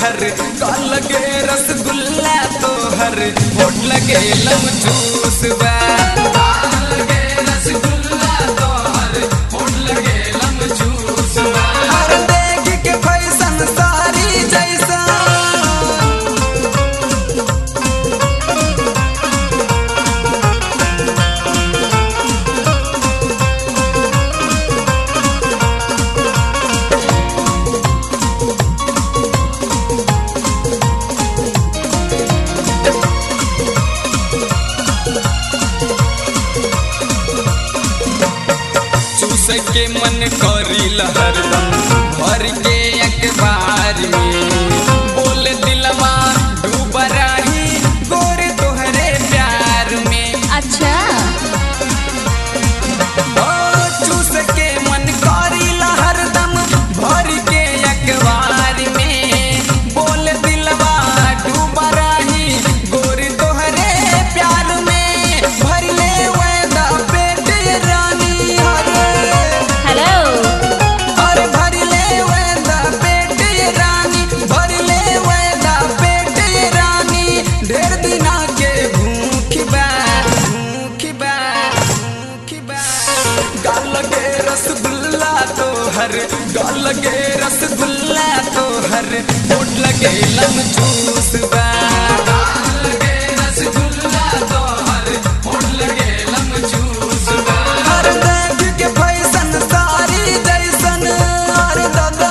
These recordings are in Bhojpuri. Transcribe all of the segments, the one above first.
तोहर गाल लगे रसगुल्ला तोहर होठ लगे लम जूस बा गाल लगे रसगुल्ला तोहर होठ लगे लम जूस बा अरे देख के फैशन सारी जैसा चूस के मन करी हरदम भर के अखबार में बोल दिलवा डूब रही गोरे तोहरे प्यार में अच्छा ओ चूस के मन करी हरदम भर के अखबार में बोल दिलवा डूब रही गोरी तोहरे प्यार में भर ले वेदा पेट रानी हरे हेलो और भर ले वेदा पेट ये रानी भर ले वेदा पेट ये रानी ढेर दिना के भूख बा भूख बा भूख बा गाल लगे रसगुल्ला तो हर गाल लगे रसगुल्ला तो हर होठ लगे लम जूस बा गाल लगे रसगुल्ला तो हर होठ लगे लम जूस बा हर देख के फैशन सारी जैसन हर दादा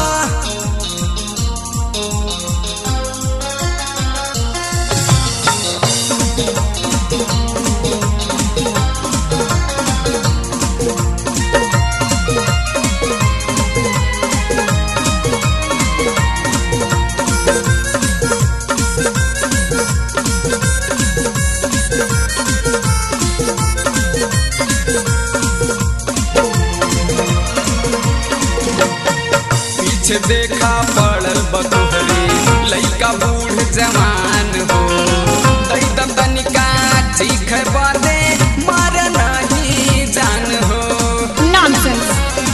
पीछे देखा पड़ल बतोहरे लइका बूढ़ जवान हो दई तनिका चीख बादे मार नहीं जान हो नॉनसेंस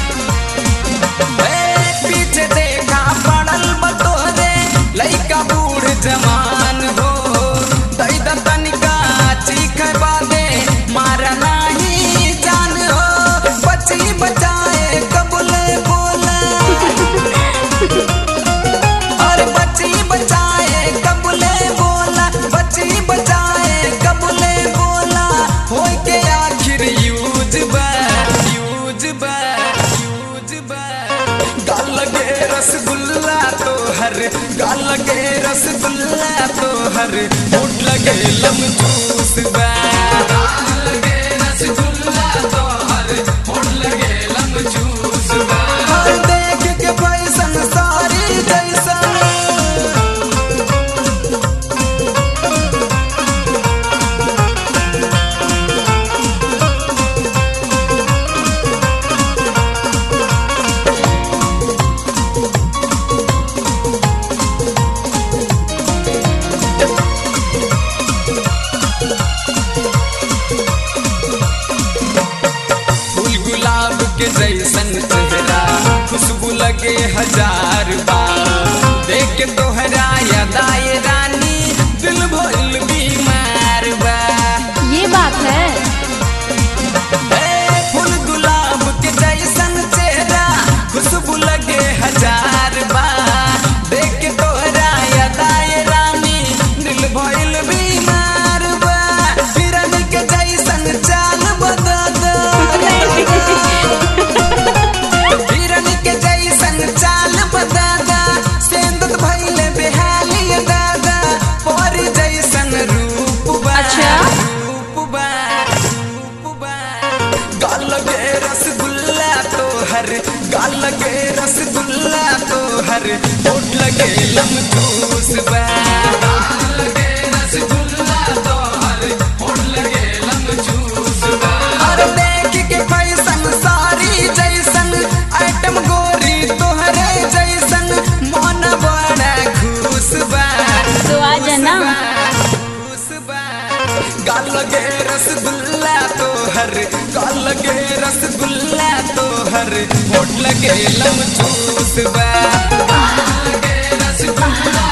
ए, पीछे देखा पड़ल बतोहरे लइका बूढ़ जवान हो दई तनिका चीख बादे मार नहीं जान हो बची बचाए कबूले बोला और बची बचाए कबूले बोला बची बचाए कबूले बोला हो के आखिर यूज बा यूज बा यूज बा गाल लगे रसगुल्ला तो हर गाल लगे रसगुल्ला तो हर होठ लगे लम जूस बा गाल लगे रसगुल्ला तो हर होठ लगे लम जूस बा हर देख के फैशन सारी जैसा फूल गुलाब के जैसन चेहरा खुशबू लगे हजार बार देख के तोहरा यदाए रानी दिल भइल बीमार बा ये बात है ए, फूल गुलाब के जैसन चेहरा खुशबू लगे हजार बार देख के तोहरा यदाए रानी दिल भइल बीमार बा हिरन के जैसन चाल बदा हिरन के जैसन चाल बदादा सेंदत भइले बेहाली दादा पर जैसन रूप बा अच्छा? रूप बा रूप बा गाल लगे रसगुल्ला तो हर गाल लगे रसगुल्ला तो हर होठ लगे लम जूस बा गाल लगे रसगुल्ला तो हर होठ लगे लम जूस बा अरे देख के फैशन सारी जैसन आइटम गोरी तोहरे जैसन मन बड़ा खुश बा तो आ जाना खुश बा गाल लगे रसगुल्ला तो हर गाल लगे रसगुल्ला तो हर होठ लगे लम जूस बा गाल लगे रसगुल्ला बा